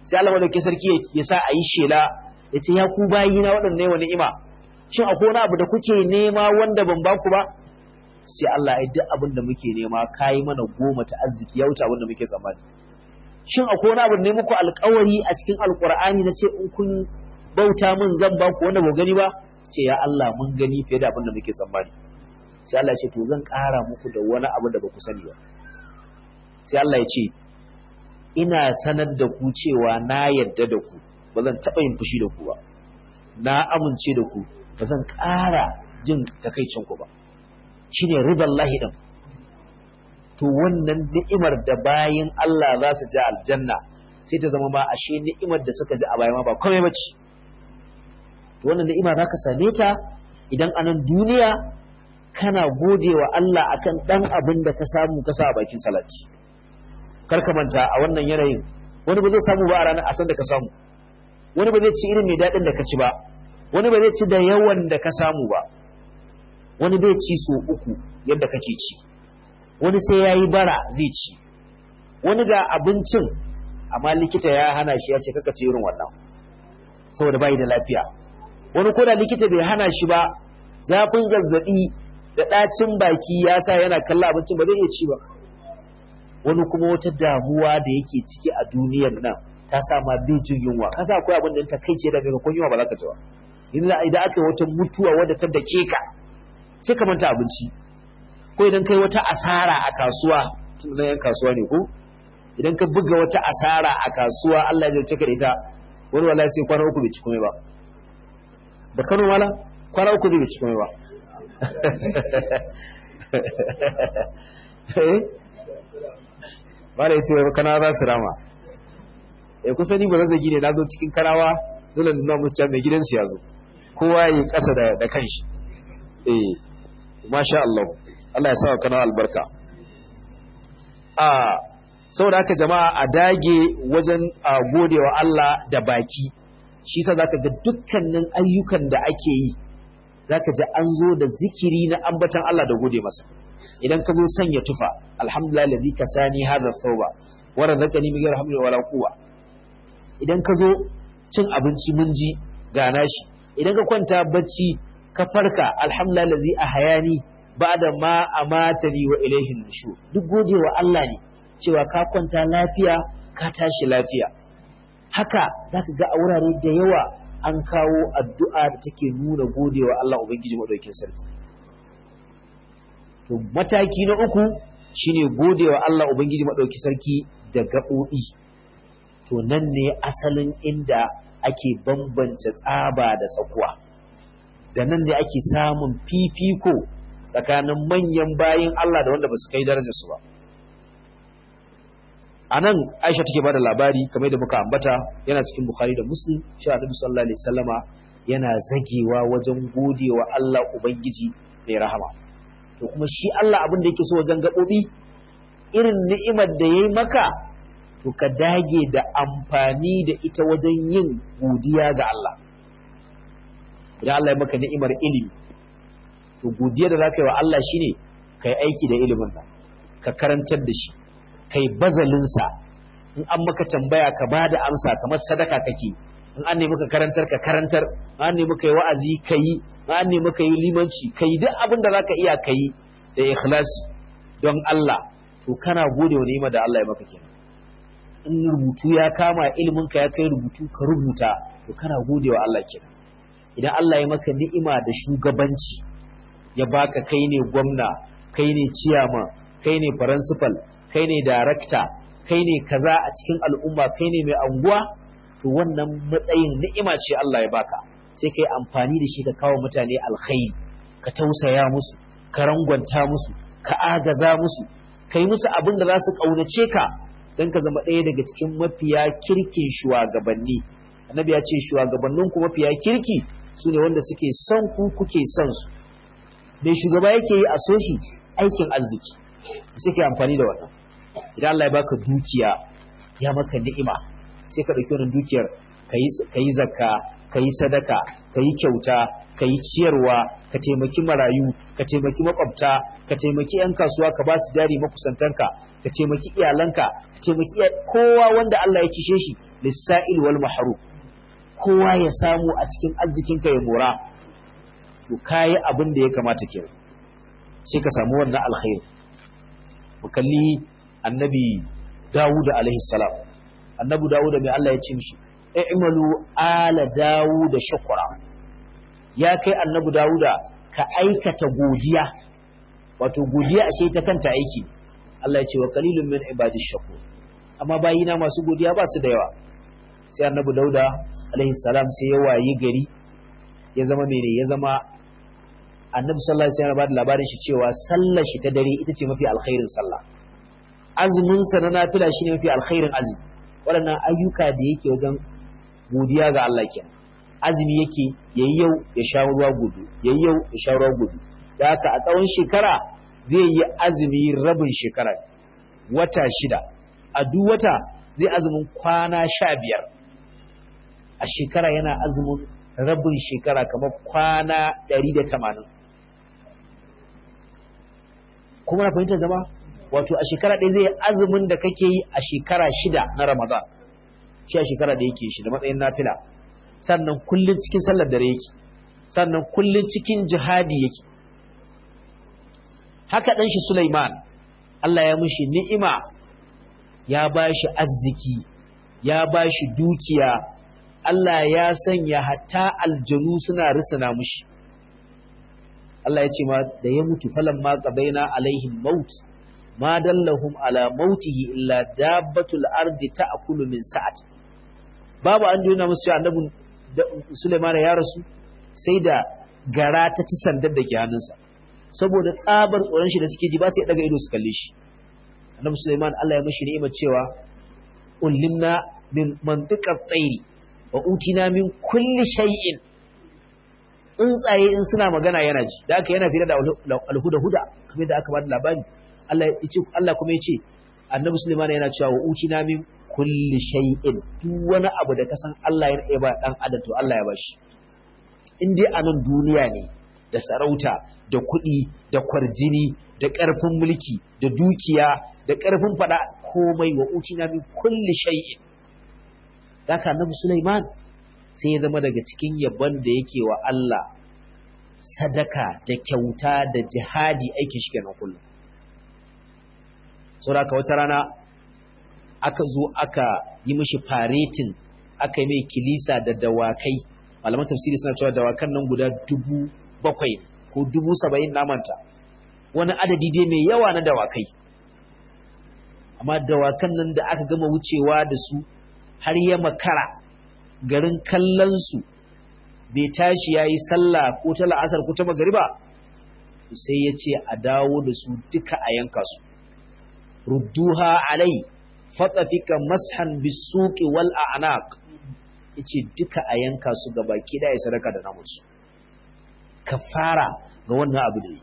sai Allah madaukakin sarki ya sa a yi shela ya ce ya ku bayi na waɗanne wa ni'ima shin akwai wani abu da kuke nema wanda ban baku ba sai Allah ya duk abin da muke nema kayi mana goma ta arziki ya wuce abin da muke tsammani shin akwai wani abu ne muku alƙawari a cikin alƙur'ani na ce in kun bauta min zan baku wanda ba gani ba ce ya Allah mun gani fiye da abin da muke tsammani sai Allah ya ce to zan ƙara muku da wani abu da ba ku sani ba sai Allah ya ce ina sanar da ku cewa na yadda da ku ba zan taɓa yin fushi da ku ba na amince da ku ba zan ƙara jin takaicin ku ba shine ridan lahi din to wannan ni'imar da bayin Allah za su ji aljanna sai ta zama ma ashe ni'imar da suka ji a baya ma ba komai bace to wannan ni'ima za ka same ta idan anan duniya kana gode wa Allah akan dan abin da ka samu ka sa a bakin salati kar ka manta a wannan yanayin wani ba zai samu ba a ranar asan da ka samu wani ba zai ci irin mai daɗin da ka ci ba wani ba zai ci da yawan da ka samu ba wani bai ci so uku yadda kake ci wani sai ya yi bara zai ci wani ga abincin amma likita ya hana shi ya ce kaka ci irin wannan saboda bai da lafiya wani ko da likita bai hana shi ba zafin zazzabi da ɗacin baki ya sa yana kalla abincin ba zai iya ci ba wani kuma wata damuwa da yake ciki a duniyar nan ta sa ma bai jin yunwa ka sa akwai abin da ta kai ce da ga kun yunwa ba za ka ci ba idan aka yi wata mutuwa wadda ta dake ka sai ka manta abinci ko idan kai wata asara a kasuwa tun da yan kasuwa ne ko idan ka buga wata asara a kasuwa Allah ya jarce ka da ita wani wallahi sai kwana uku bai ci komai ba da Kano mala kwana uku zai bai ci komai ba Bala ya ce kana za su rama. Ya kusa ni ba zazzagi ne na zo cikin karawa dole nuna musu can mai gidansu ya zo. Kowa ya yi ƙasa da kanshi. Eh, masha Allah. Allah ya sa kana albarka. A saboda haka jama'a a dage wajen a godewa Allah da baki. Shi sa zaka ga dukkanin ayyukan da ake yi zaka ji an zo da zikiri na ambatan Allah da gode masa. idan ka zo sanya tufa alhamdulillah ladhi kasani hadha thawba wa razaqani min ghairi hamli wala quwwa idan ka zo cin abinci mun ji gana shi idan ka kwanta bacci ka farka alhamdulillah ladhi ahayani ba'da ma amatani wa ilayhi nushur duk godewa Allah ne cewa ka kwanta lafiya ka tashi lafiya haka zaka ga a wurare da yawa an kawo addu'a da take nuna godewa Allah ubangiji madaukakin sarki to mataki na uku shine godewa Allah ubangiji madauki sarki da gaɓoɓi to nan ne asalin inda ake bambance tsaba da tsakuwa da nan ne ake samun fifiko tsakanin manyan bayin Allah da wanda ba su kai darajarsu ba a nan aisha take bada labari kamar da muka ambata yana cikin bukhari da muslim shi annabi sallallahu alaihi wasallama yana zagewa wajen godewa Allah ubangiji mai rahama to kuma shi Allah abin da yake so wajen gaɓoɓi irin ni'imar da ya yi maka to ka dage da amfani da ita wajen yin godiya ga Allah idan Allah ya maka ni'imar ilimi to godiya da za ka yi wa Allah shine ka yi aiki da ilimin nan ka karantar da shi ka yi bazalinsa in an maka tambaya ka ba da amsa kamar sadaka kake in an nemi ka karantar ka karantar an nemi ka yi wa'azi ka yi an nemi ka yi limanci ka yi duk abin da za ka iya ka yi da ikhlasi don Allah to kana gode wa ni'ima da Allah ya maka kenan in rubutu ya kama ilimin ka ya kai rubutu ka rubuta to kana gode wa Allah kenan idan Allah ya maka ni'ima da shugabanci ya baka kai ne gwamna kai ne ciyama kai ne principal kai ne director kai ne kaza a cikin al'umma kai ne mai anguwa to wannan matsayin ni'ima ce Allah ya baka sai kai amfani da shi ka kawo mutane alkhairi ka tausaya musu ka rangwanta musu ka agaza musu kai musu abin da za su kaunace ka don ka zama ɗaya daga cikin mafiya kirkin shugabanni annabi ya ce shugabannin ku mafiya kirki su ne wanda suke son ku kuke son su mai shugaba yake yi a so shi aikin arziki sai kai amfani da wannan idan Allah ya baka dukiya ya maka ni'ima sai ka ɗauki wannan dukiyar ka yi zakka ka yi sadaka ka yi kyauta ka yi ciyarwa ka taimaki marayu ka taimaki makwabta ka taimaki 'yan kasuwa ka ba su jari makusantanka ka taimaki iyalanka ka taimaki kowa wanda Allah ya cishe shi lis-sa'il wal mahrum kowa ya samu a cikin arzikinka ya mora to kayi abin da ya kamata kenan sai ka samu wannan alkhairi mu kalli annabi Dawud alaihi salam annabi Dawud mai Allah ya ce mishi i'malu ala Dawud shukra ya kai annabi Dawud ka aikata godiya wato godiya ashe ta kanta aiki Allah ya ce wa qalilun min ibadish shakur amma bayina masu godiya ba su da yawa sai annabi Dauda alaihi salam sai ya wayi gari ya zama mene ya zama annabi sallallahu alaihi wasallam ba da labarin shi cewa sallar shi ta dare ita ce mafi alkhairin sallah azumin sa na nafila shine mafi alkhairin azumi waɗannan ayyuka da yake wajen godiya ga Allah kenan azumi yake yayi yau ya sha ruwa gobe yayi yau ya sha ruwa gobe da haka a tsawon shekara zai yi azumi rabin shekara wata shida a duk wata zai azumin kwana sha biyar a shekara yana azumin rabin shekara kamar kwana ɗari da tamanin kuma na fahimtar zama wato a shekara ɗaya zai azumin da kake yi a shekara shida na ramadan shi a shekara da yake shi da matsayin nafila sannan kullum cikin sallar dare yake sannan kullum cikin jihadi yake haka ɗan shi Sulaiman Allah ya mushi ni'ima ya ba shi arziki ya ba shi dukiya Allah ya sanya hatta aljanu suna risana mushi Allah ya ce ma da ya mutu falan ma qabaina alaihim maut ma dallahum ala mautihi illa dabbatul ardi ta'kulu min sa'at babu an jona musu cewa annabin Sulaiman ya rasu sai da gara ta ci sandar da ke hannunsa saboda tsabar tsoron shi da suke ji ba sai daga ido su kalle shi annabi Sulaiman Allah ya mishi ni'imar cewa ullimna min mantiqat tsairi wa utina min kulli shay'in tsuntsaye in suna magana yana ji da aka yana fira da alhuda huda kamar da aka bada labari Allah ya ce Allah kuma ya ce annabi Sulaiman yana cewa wa utina min kulli shay'in duk wani abu da kasan Allah ya ba dan adam to Allah ya bashi in dai a nan duniya ne da sarauta da kuɗi da kwarjini da ƙarfin mulki da dukiya da ƙarfin faɗa komai wa utina min kulli shay'in haka annabi Sulaiman sai ya zama daga cikin yabon da yake wa Allah sadaka da kyauta da jihadi aikin shi kenan kullum saboda wata rana aka zo aka yi mishi faretin aka yi mai kilisa da dawakai malaman tafsiri suna cewa dawakan nan guda dubu bakwai ko dubu saba'in namanta wani adadi dai mai yawa na dawakai amma dawakan nan da aka gama wucewa da su har ya makara garin kallonsu bai tashi ya yi sallah ko ta la'asar ko ta magariba sai ya ce a dawo da su duka a yanka su rudduha alai fatsafika mashan bisuki wal a'naq yace duka a yanka su gaba ki da ya sadaka da namusu kafara ga wannan abu da yi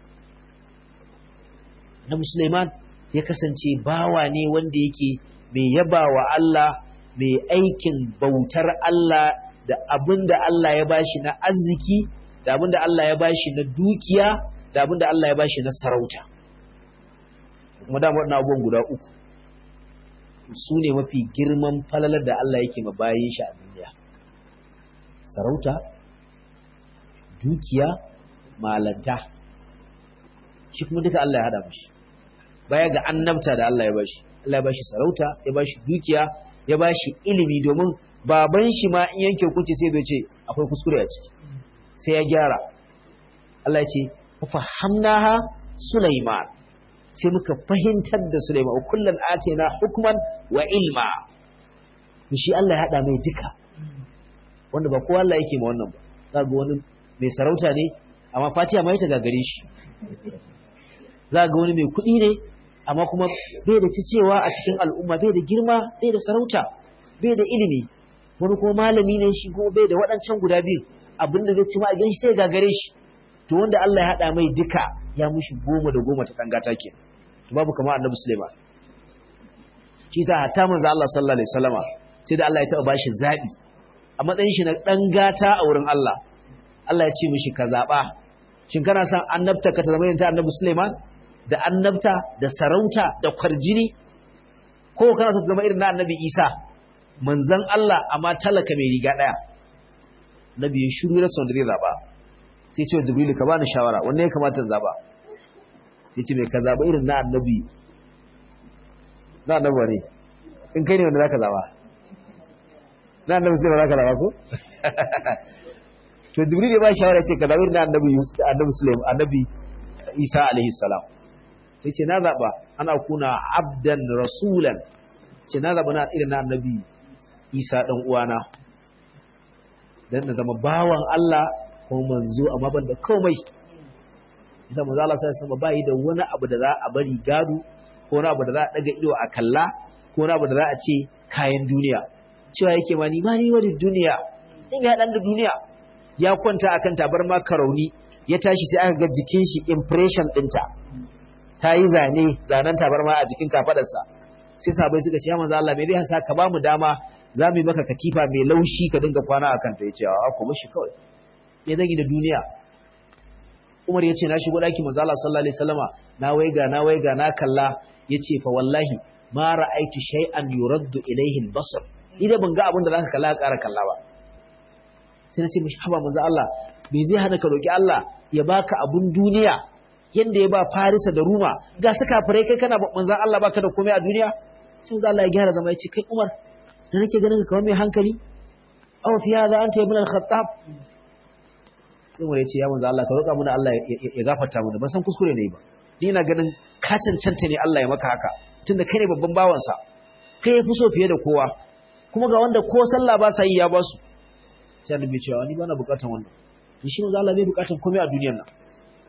na musulman ya kasance bawa ne wanda yake mai yaba wa Allah mai aikin bautar Allah da abin da Allah ya bashi na arziki da abin da Allah ya bashi na dukiya da abin da Allah ya bashi na sarauta kuma da waɗannan abubuwan guda uku su ne mafi girman falalar da Allah yake ma bayan shi a duniya sarauta dukiya malanta shi kuma duka Allah ya hada mashi baya ga annabta da Allah ya bashi Allah ya bashi sarauta ya bashi dukiya ya bashi ilimi domin baban shi ma in yanke hukunci sai bai ce akwai kuskure a ciki sai ya gyara Allah ya ce fahamnaha Sulaiman sai muka fahimtar da Sulaiman wa kullun atina hukman wa ilma shi Allah ya hada mai duka wanda ba kowa Allah yake ma wannan ba za ga wani mai sarauta ne amma Fatiha mai ta gagare shi za ga wani mai kuɗi ne amma kuma bai da cewa a cikin al'umma bai da girma bai da sarauta bai da ilimi wani kuma malami ne shi kuma bai da waɗancan guda biyu abinda zai ci ma a gan shi sai gagare shi to wanda Allah ya haɗa mai duka ya mushi goma da goma ta kangata ke to babu kamar annabi Sulaiman shi sa hatta manzo Allah sallallahu alaihi wasallama sai da Allah ya taɓa bashi zabi a matsayin shi na dan gata a wurin Allah Allah ya ce mishi ka zaba shin kana son annabta ka ta zama yin ta annabi Sulaiman da annabta da sarauta da kwarjini ko kana son ta zama irin na annabi Isa manzon Allah amma talaka mai riga daya nabi ya shiru da wanda zai zaba sai ce jibrilu ka bani shawara wanne ya kamata in zaba sai ce mai ka zaba irin na annabi na annabi ne in kai ne wanda zaka zaba na annabi sai ba zaka zaba ko to jibril ya ba shawara ce ka zaba irin na annabi annabi sulaiman annabi isa alaihi salam sai ce na zaba ana kuna abdan rasulan ce na zaba na irin na annabi isa dan uwana dan na zama bawan Allah ko manzo amma ban da komai isa manzo Allah sai sama bai da wani abu da za a bari gado ko wani abu da za a daga ido a kalla ko wani abu da za a ce kayan duniya cewa yake ma ni ma ni wani duniya in ya dan da duniya ya kwanta akan tabarma karauni ya tashi sai aka ga jikin shi impression dinta ta yi zane zanen tabarma a jikin kafadarsa sai sabai suka ce ya manzo Allah me zai sa ka ba mu dama za mu yi maka katifa mai laushi ka dinga kwana akan ta yace a kuma shi kawai ya zagi da duniya Umar ya ce na shigo ɗaki manzo Allah sallallahu alaihi wasallama na waiga na waiga na kalla yace fa wallahi ma ra'aitu shay'an yuraddu ilayhi al-basar idan ban ga abin da zaka kalla ƙara kalla ba sai na ce mishi haba manzo Allah me zai hana ka roki Allah ya baka abun duniya yanda ya ba Farisa da Ruma ga su kafirai kai kana manzo Allah baka da komai a duniya sai manzo Allah ya gyara zama ya ce kai Umar da nake ganin ka kamar mai hankali aw fi hadha anta ibn al-khattab sai wani ya ce ya manzo Allah ka roƙa mana Allah ya gafarta mana ban san kuskure ne ba ni ina ganin ka cancanta ne Allah ya maka haka tunda kai ne babban bawansa kai ya fi so fiye da kowa kuma ga wanda ko sallah ba sa yi ya ba su sai annabi cewa ni bana bukatan wannan to shi manzo Allah bai bukatan komai a duniyar nan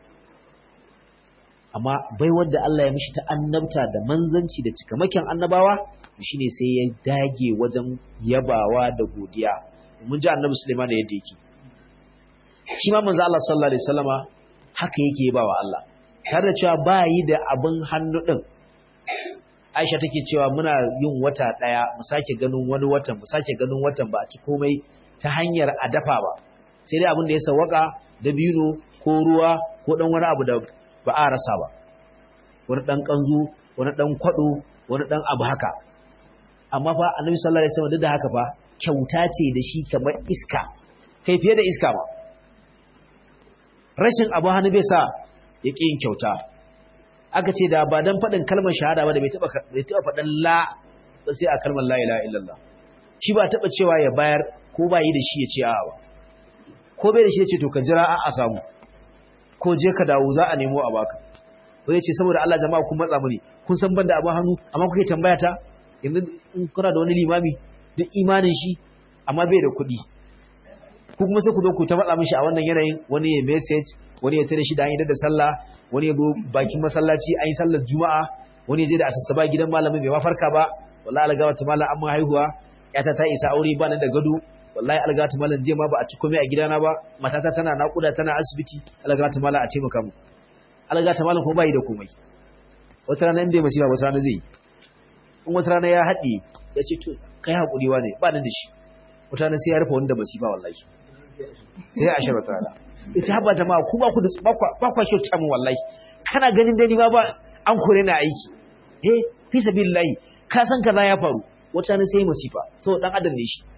amma bai wanda Allah ya mishi ta annabta da manzanci da cikamakin annabawa shine sai ya dage wajen yabawa da godiya mun ji annabi Sulaiman yadda yake shi ma manzo Allah sallallahu alaihi wasallama haka yake yabawa Allah tare da cewa ba yi da abin hannu din Aisha take cewa muna yin wata daya mu sake ganin wani watan mu sake ganin watan ba a ci komai ta hanyar a dafa ba sai dai abin da ya sawaka da bino ko ruwa ko dan wani abu da ba a rasa ba wani dan kanzu wani dan kwado wani dan abu haka amma fa annabi sallallahu alaihi wasallam duk da haka fa kyauta ce da shi kamar iska kai fiye da iska ba rashin abu hannu bai sa ya ƙi yin kyauta aka ce da ba don faɗin kalmar shahada ba da bai taɓa faɗin la ba sai a kalmar la ilaha illallah shi ba taɓa cewa ya bayar ko ba yi da shi ya ce a'a ba ko bai da shi ya ce to ka jira a samu ko je ka dawo za a nemo a baka ko ya ce saboda Allah jama'a kun matsa mini kun san ban da abin hannu amma kuke tambaya ta yanzu in kuna da wani limami duk imanin shi amma bai da kuɗi ku kuma sai ku zo ku ta matsa mishi a wannan yanayin wani ya message wani ya tare shi da an yi da sallah wani ya zo bakin masallaci an yi sallar juma'a wani ya je da asassaba gidan malamin bai mafarka ba wallahi algawa ta malam amma haihuwa yata ta isa aure ba nan da gado wallahi algawa ta malam je ma ba a ci komai a gidana ba matata tana nakuda tana asibiti algawa ta malam a taimaka mu algawa ta malam kuma bai da komai wata rana in bai masifa wata rana zai yi in wata rana ya haɗe ya ce to kai haƙuri wa ne ba nan da shi wata rana sai ya rufe wanda masifa wallahi sai ya ashirar wata rana ita haɓa ta ma ku ba ku da ba kwa kyauta mu wallahi kana ganin dani ma ba an kore na aiki eh fi sabilillahi ka san kaza ya faru wata rana sai masifa to dan adam ne shi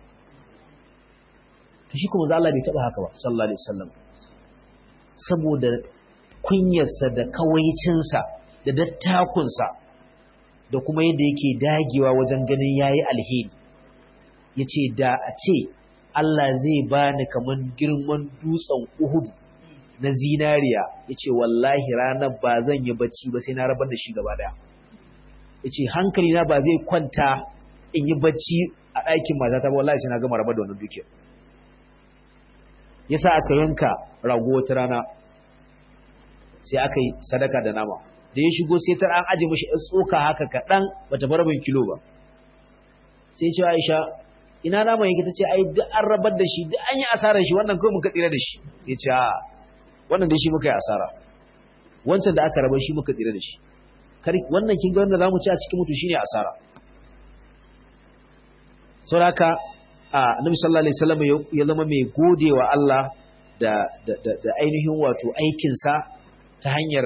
to shi kuma Allah bai taba haka ba sallallahu alaihi wasallam saboda kunyarsa da kawaicinsa da dattakunsa da kuma yadda yake dagewa wajen ganin yayi alheri yace da a ce Allah zai bani kaman girman dutsen Uhud na zinariya yace wallahi ranar ba zan yi bacci ba sai na rabar da shi gaba daya yace hankali na ba zai kwanta in yi bacci a ɗakin matata ba wallahi sai na gama rabar da wannan dukiyar yasa aka yanka rago wata rana sai aka yi sadaka da nama da ya shigo sai tar an aje mashi tsoka haka kaɗan bata bar rabin kilo ba sai ce Aisha ina naman yake tace ai duk an rabar da shi duk an yi asarar shi wannan kawai muka tsira da shi sai ce a wannan da shi muka yi asara wancan da aka rabar shi muka tsira da shi kar wannan kin ga wanda zamu ci a cikin mutu shine asara saboda haka Annabi sallallahu alaihi wasallam ya zama mai godewa Allah da da da ainihin wato aikin sa ta hanyar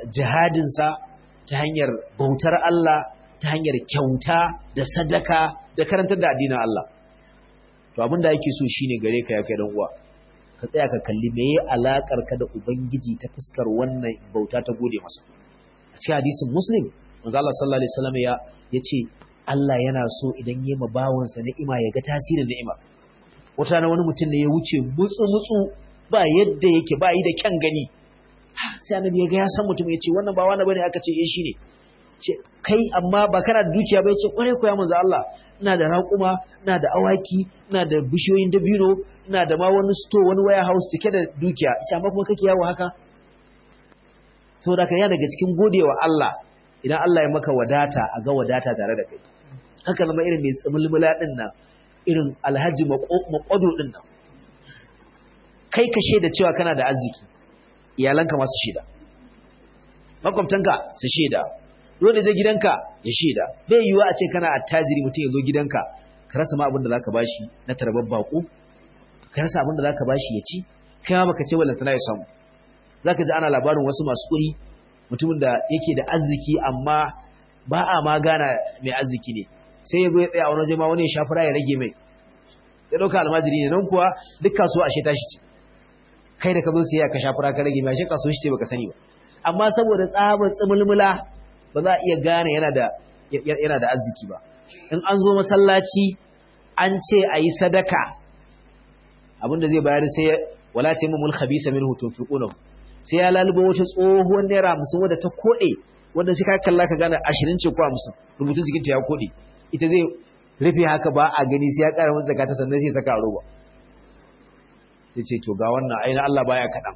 jihadin sa ta hanyar bautar Allah ta hanyar kyauta da sadaka da karantar da addinin Allah to abin da yake so shine gare ka ya kai dan uwa ka tsaya ka kalli meye alakar ka da ubangiji ta fuskar wannan bauta ta gode masa a cikin hadisin muslim manzo Allah sallallahu alaihi wasallam ya yace Allah yana so idan yayi ma bawansa ni'ima ya ga tasirin ni'ima wata na wani mutum ne ya wuce mutsu mutsu ba yadda yake ba yi da kyan gani sai annabi ya ga ya san mutum ya ce wannan ba wani bane aka ce eh shine ce kai amma ba kana da dukiya ba ya ce kware ko ya manzo Allah ina da raƙuma ina da awaki ina da bishiyoyin dabino ina da ma wani store wani warehouse cike da dukiya ita amma kuma kake yawo haka saboda ka ya daga cikin godewa Allah idan Allah ya maka wadata a ga wadata tare da kai haka zama irin mai tsimulmula din nan irin alhaji maƙwado din nan kai ka shaida cewa kana da arziki iyalanka masu shaida makwabtanka su shaida dole zai gidanka ya shaida bai yiwuwa a ce kana attajiri mutum ya zo gidanka ka rasa ma abin da zaka bashi na tarbar bako ka rasa abin da zaka bashi ya ci kai ma baka ce wallanta ya samu zaka ji ana labarin wasu masu kuɗi mutumin da yake da arziki amma ba a ma gana mai arziki ne sai ya zo ya tsaya a wani waje ma wani ya shafura ya rage mai ya ɗauka almajiri ne nan kuwa duk kasuwa ashe tashi ce kai da ka zo sai ka shafura ka rage mai ashe kasuwa shi ce baka sani ba amma saboda tsabar tsimulmula ba za a iya gane yana da yana da arziki ba in an zo masallaci an ce a yi sadaka abinda zai bayar sai wala taimamul khabisa minhu tunfiqunahu sai ya lalubo wata tsohuwar naira hamsin wadda ta koɗe wanda sai ka kalla ka gane ashirin ce ko hamsin rubutun jikinta ya koɗe ita zai rufe haka ba a gani sai ya ƙara masa zakata sannan sai ya saka a roba ya ce to ga wannan ainihin Allah baya kaɗan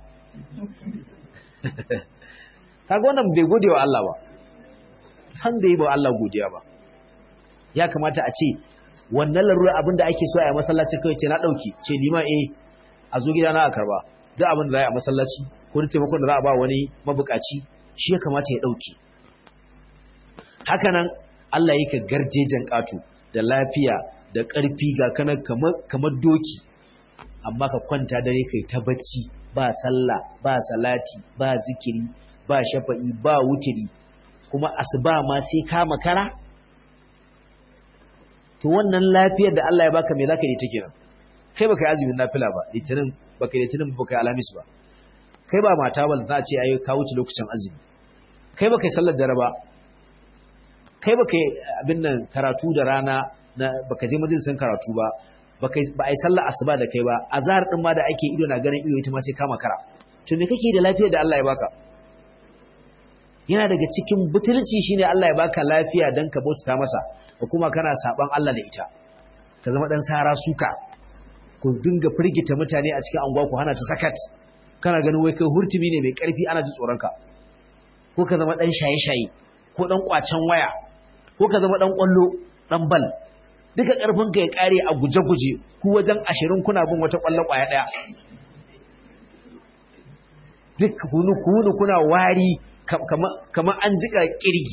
kaga wannan bai gode wa Allah ba san bai yi ba Allah godiya ba ya kamata a ce wannan larura abin da ake so a yi masallaci kawai ce na ɗauki ce nima eh a zo gida na a karba duk abin da za a yi a masallaci ko taimakon da za a ba wani mabukaci shi ya kamata ya ɗauke hakanan Allah yake garjejen ƙato da lafiya da ƙarfi ga kanan kamar doki amma ka kwanta dare kai ta bacci ba sallah ba salati ba zikiri ba shafa'i ba wutiri kuma asuba ma sai ka makara to wannan lafiyar da Allah ya baka me zaka yi ta kenan kai baka yi azumin nafila ba litinin baka yi litinin baka yi alamis ba kai ba mata ba za a ce ayi ka wuce lokacin azumi kai baka yi sallar dare ba kai baka yi abin nan karatu da rana na baka je majalisin karatu ba baka ba ai sallar asuba da kai ba azhar din ma da ake ido na ganin iyo ita ma sai kama kara to me kake da lafiyar da Allah ya baka yana daga cikin butulci shine Allah ya baka lafiya dan ka bauta masa ko kuma kana saban Allah da ita ka zama dan sara suka ku dinga firgita mutane a cikin anguwa ku hana su sakat kana ganin wai kai hurtumi ne mai karfi ana ji tsoron ka ko ka zama dan shaye-shaye ko dan kwacen waya ko ka zama dan kwallo dan bal duka karfin ka ya kare a guje-guje ku wajen 20 kuna bin wata kwallo kwaya daya duk kunu kunu kuna wari kamar an jika kirgi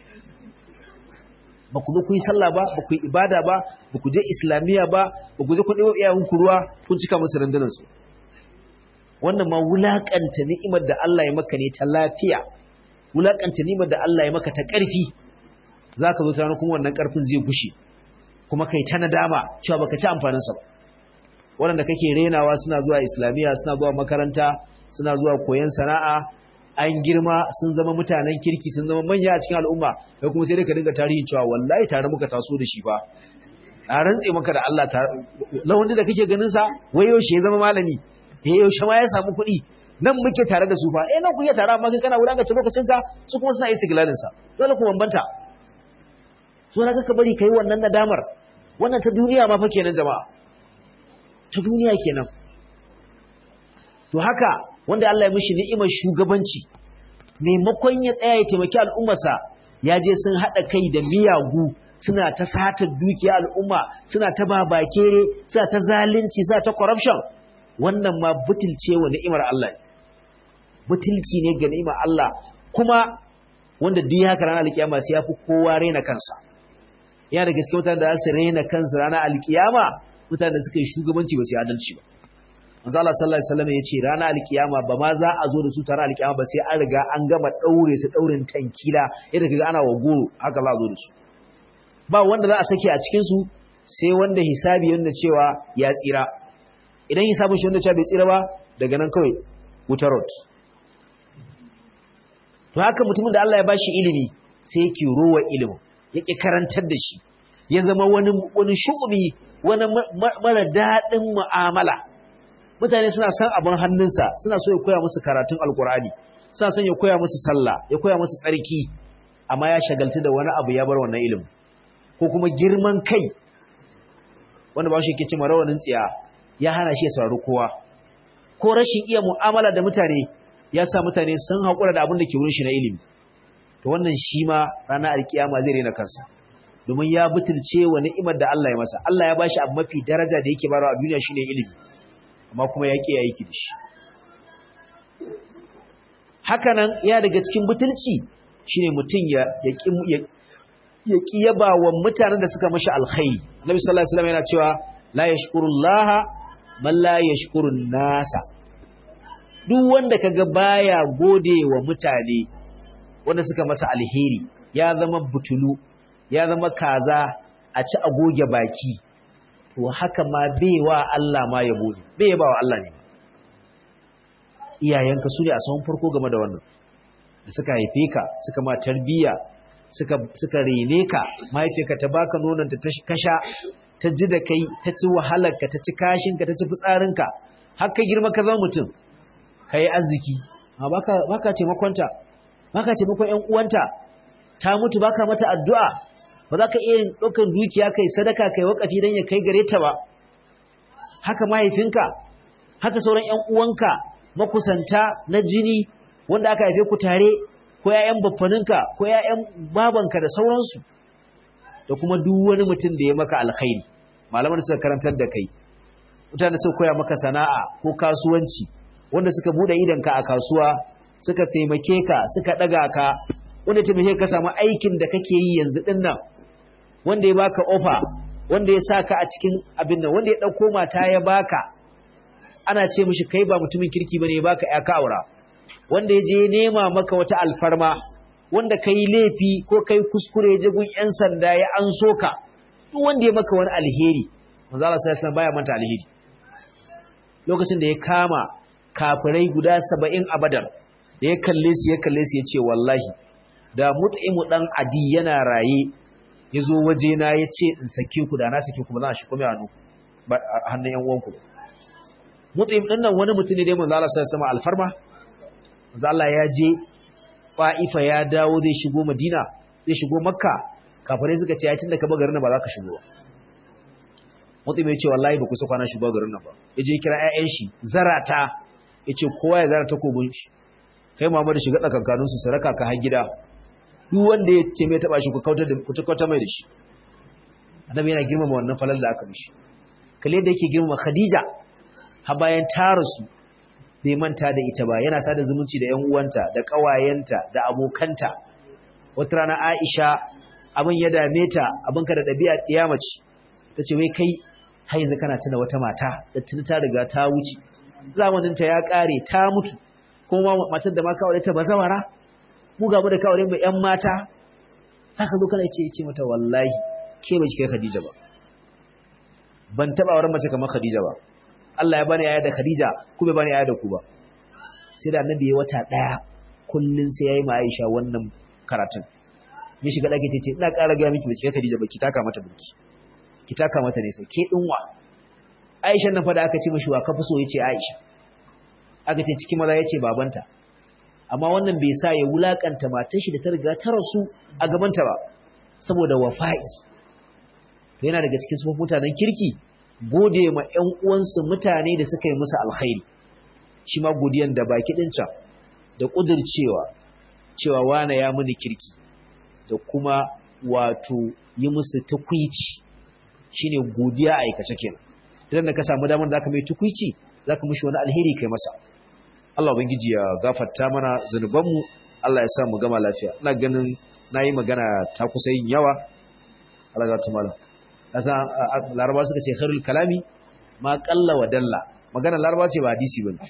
ba ku zo ku yi sallah ba ba ku yi ibada ba ba ku je islamiyya ba ba ku je ku ɗewa iyayenku ruwa kun cika musu rundunansu wannan ma wulaƙanta ni'imar da Allah ya maka ne ta lafiya wulaƙanta ni'imar da Allah ya maka ta ƙarfi za ka zo ta kuma wannan ƙarfin zai gushe kuma kai ta nadama cewa baka ci amfaninsa ba waɗanda kake renawa suna zuwa islamiyya suna zuwa makaranta suna zuwa koyon sana'a an girma sun zama mutanen kirki sun zama manya a cikin al'umma kai kuma sai dai ka dinga tarihin cewa wallahi tare muka taso da shi ba a rantse maka da Allah ta lawandi da kake ganin sa wai yaushe ya zama malami eh yaushe ma ya samu kuɗi nan muke tare da su fa eh nan kuke tare amma kai kana wulakanta lokacin ka su kuma suna istiglalin sa dole ku bambanta so na ka bari kai wannan nadamar wannan ta duniya ma fa kenan jama'a ta duniya kenan to haka wanda Allah ya mishi ni'imar shugabanci maimakon ya tsaya ya taimaki al'ummarsa ya je sun haɗa kai da miyagu suna ta satar dukiya al'umma suna ta babakere suna ta zalunci suna ta corruption wannan ma butulce wa ni'imar Allah butulci ne ga ni'imar Allah kuma wanda duk haka ranar alkiyama sai ya fi kowa raina kansa yana da gaske mutane da za su raina kansu ranar alkiyama mutane da suka yi shugabanci ba su yi adalci ba manzo Allah sallallahu alaihi wasallam yace ranar alkiyama ba ma za a zo da su tare alkiyama ba sai an riga an gama daure su daurin tankila yadda kaga ana wa goro haka za a zo da su ba wanda za a sake a cikin su sai wanda hisabi yanda cewa ya tsira idan hisabin shi wanda cewa bai tsira ba daga nan kawai wutar rot to haka mutumin da Allah ya bashi ilimi sai yake rowa ilimin yake karantar da shi ya zama wani wani shu'umi wani mara daɗin mu'amala mutane suna san abin hannunsa suna so ya koya musu karatun alkur'ani suna son ya koya musu sallah ya koya musu tsarki amma ya shagaltu da wani abu ya bar wannan ilimin ko kuma girman kai wanda ba shi ke ce rawanin tsiya ya hana shi ya saurari kowa ko rashin iya mu'amala da mutane ya sa mutane sun haƙura da abin da ke wurin shi na ilimi to wannan shi ma ranar alkiyama zai rena kansa domin ya butulce wa ni'imar da Allah ya masa Allah ya bashi abu mafi daraja da yake barawa a duniya shine ilimi amma kuma ya ya yi da shi hakanan ya daga cikin butulci shine mutum ya ya ya kiyaba wa mutanen da suka mashi alkhairi Nabi sallallahu alaihi wasallam yana cewa la yashkurullaha man la yashkurun nasa duk wanda kaga baya gode wa mutane wanda suka masa alheri ya zama butulu ya zama kaza a ci a goge baki to haka ma baiwa Allah ma yabo ne bai ba wa Allah ne iyayenka su ne a sahun farko game da wannan da suka haife ka suka ma tarbiyya suka suka rene ka mahaifiyarka ta baka nonon ta kasha ta ji da kai ta ci wahalar ka ta ci kashin ka ta ci fitsarin ka har ka girma ka zama mutum kai arziki amma baka baka taimakonta baka taimakon ƴan uwanta ta mutu baka mata addu'a ba za ka iya ɗaukar dukiya kai sadaka kai wakafi don ya kai gare ta ba haka mahaifinka haka sauran ƴan uwanka makusanta na jini wanda aka haife ku tare ko ƴaƴan baffaninka ko ƴaƴan babanka da sauransu da kuma duk wani mutum da ya maka alkhairi malaman suka karantar da kai mutane suka koya maka sana'a ko kasuwanci wanda suka bude idanka a kasuwa suka taimake ka suka daga ka wanda taimake ka samu aikin da kake yi yanzu din nan wanda ya baka ofa wanda ya saka a cikin abin nan wanda ya dauko mata ya baka ana ce mishi kai ba mutumin kirki bane ya baka ya ka aura wanda ya je nema maka wata alfarma wanda kai laifi ko kai kuskure ya je gun yan sanda ya an soka duk wanda ya maka wani alheri manzo Allah sallallahu alaihi baya manta alheri lokacin da ya kama kafirai guda 70 a Badar da ya kalle su ya kalle su ya ce wallahi da mut'imu dan adi yana raye ya zo wajena ya ce in sake ku da na sake ku ba za a shi kome hannu hannun yan uwanku mutum ɗin nan wani mutum ne dai manzo Allah sai sama alfarma manzo Allah ya je Fa'ifa ya dawo zai shigo Madina zai shigo Makka kafirai suka ce ya tunda ka ba garin nan ba za ka shigo ba mutum ya ce wallahi ba ku sa kwana shigo garin nan ba ya je kira ƴaƴan shi zarata ya ce kowa ya zara takobin shi kai Muhammadu shiga tsakankanin su saraka ka har gida duk wanda ya ce mai taba shi ku kautar da ku kautar mai da shi annabi yana girmama wannan falal da aka mishi kalle da yake girmama Khadija har bayan ta rasu bai manta da ita ba yana sada zumunci da ƴan uwanta da ƙawayenta da abokanta wata rana Aisha abin ya dame ta abin ka da ɗabi'a ƙiyamaci ta ce wai kai har yanzu kana tuna wata mata da tuni ta riga ta wuce zamaninta ya ƙare ta mutu kuma matar da ma kawai ta bazawara mu gaba da kawai mu ƴan mata saka zo kana ce ce mata wallahi ke ba kai Khadija ba ban taba auren mace kamar Khadija ba Allah ya bani yaya da Khadija ku bai bani yaya da ku ba sai da annabi ya wata daya kullun sai yayi ma Aisha wannan karatun ya shiga dake tace ina ƙara ga miki bace Khadija ba ki taka mata burki ki taka mata ne sai ke dinwa Aisha nan fa da aka ce mishi wa kafi so yace Aisha aka ce cikin maza yace babanta amma wannan bai sa ya wulakanta matar shi da ta riga ta rasu a gabanta ba saboda wafa'i to yana daga cikin sufofin mutanen kirki gode ma ƴan uwansu mutane da suka yi musu alkhairi shi ma godiyan da baki din can da kudircewa cewa wane ya muni kirki da kuma wato yi musu tukwici shine godiya a aikace kenan idan da ka samu damar da aka mai tukwici zaka mishi wani alheri kai masa Allah ubangiji ya gafarta mana zanubanmu Allah ya sa mu gama lafiya ina ganin nayi magana ta kusa yin yawa Allah ga tumala kasa laraba suka ce khairul kalami ma qalla wa dalla magana laraba ce ba hadisi bane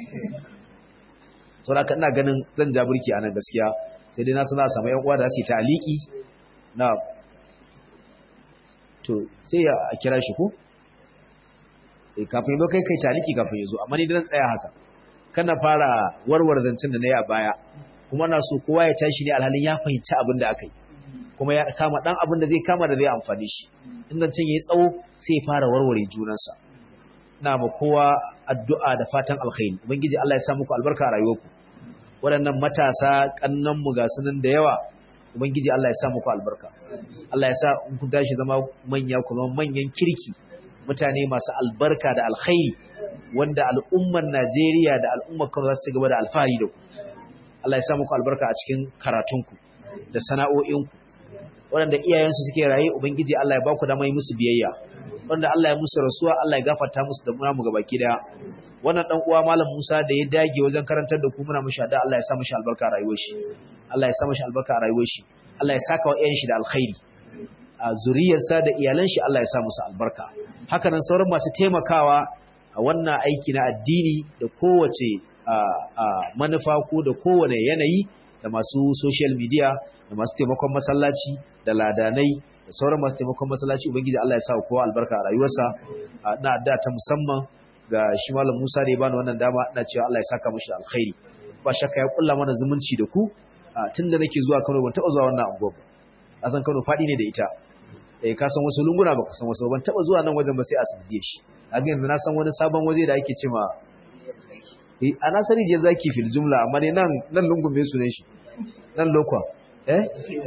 so da ina ganin zan ja burki anan gaskiya sai dai na sana samu yan uwa da su ta aliki na to sai ya kira shi ko eh kafin ba kai kai taliki kafin ya zo amma ni dan tsaya haka kana fara warwar zancen da na yi a baya kuma na so kowa ya tashi ne alhalin ya fahimci abin da aka yi kuma ya kama dan abin da zai kama da zai amfani shi in zancen ya yi tsawo sai ya fara warware junansa ina ma kowa addu'a da fatan alkhairi ubangiji Allah ya sa muku albarka a rayuwarku waɗannan matasa kannan mu ga sunan da yawa ubangiji Allah ya sa muku albarka Allah ya sa in kun tashi zama manya kuma manyan kirki mutane masu albarka da alkhairi wanda al'ummar Najeriya da al'ummar Kano za su gaba da alfahari da ku Allah ya sa muku albarka a cikin karatunku da sana'o'inku waɗanda iyayensu suke raye ubangiji Allah ya ba ku dama yi musu biyayya wanda Allah ya musu rasuwa Allah ya gafarta musu da muna mu gabaki daya wannan dan uwa malam Musa da ya dage wajen karantar da ku muna mishi da Allah ya sa mishi albarka a rayuwar shi Allah ya sa mishi albarka a rayuwar shi Allah ya saka wa iyayen shi da alkhairi a zuriyarsa da iyalan shi Allah ya sa musu albarka haka nan sauran masu taimakawa a wannan aiki na addini da kowace manufa ko da kowane yanayi da masu social media da masu taimakon masallaci da ladanai da sauran masu taimakon masallaci ubangiji Allah ya sa kowa albarka a rayuwarsa na da ta musamman ga shi malam Musa da ya bani wannan dama ina cewa Allah ya saka mishi alkhairi ba shakka ya kulla mana zumunci da ku tunda nake zuwa Kano ban taba zuwa wannan anguwa ba a san Kano fadi ne da ita eh ka san wasu lunguna ba ka san wasu ban taba zuwa nan wajen ba sai a sandiye shi a ga yanzu na san wani sabon waje da ake cewa eh ana sani je zaki fil jumla amma ne nan nan lungun me sunan shi nan lokwa eh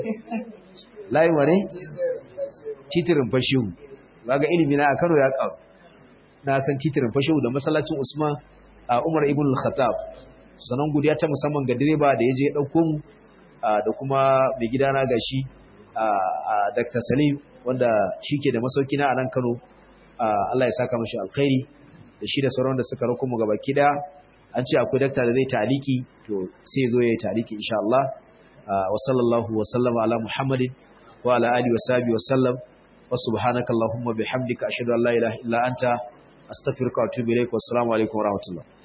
layi wane titirin fashihu ga ilimi na a Kano ya karu na san titirin fashihu da masallacin Usman a Umar ibn al-Khattab sanan godiya ta musamman ga direba da yaje ya dauko mu da kuma mai gidana gashi a Dr. Salim wanda shike da masauki na a nan Kano Allah ya saka mashi alkhairi da shi da sauran da suka rako mu gaba kida an ce akwai dakta da zai taliki to sai zo ya yi taliki insha Allah wa sallallahu wa sallama ala Muhammadin wa ala alihi wa sahbihi wa sallam wa subhanaka allahumma bihamdika ashhadu an la ilaha illa anta astaghfiruka wa atubu ilaik wa assalamu alaikum wa rahmatullah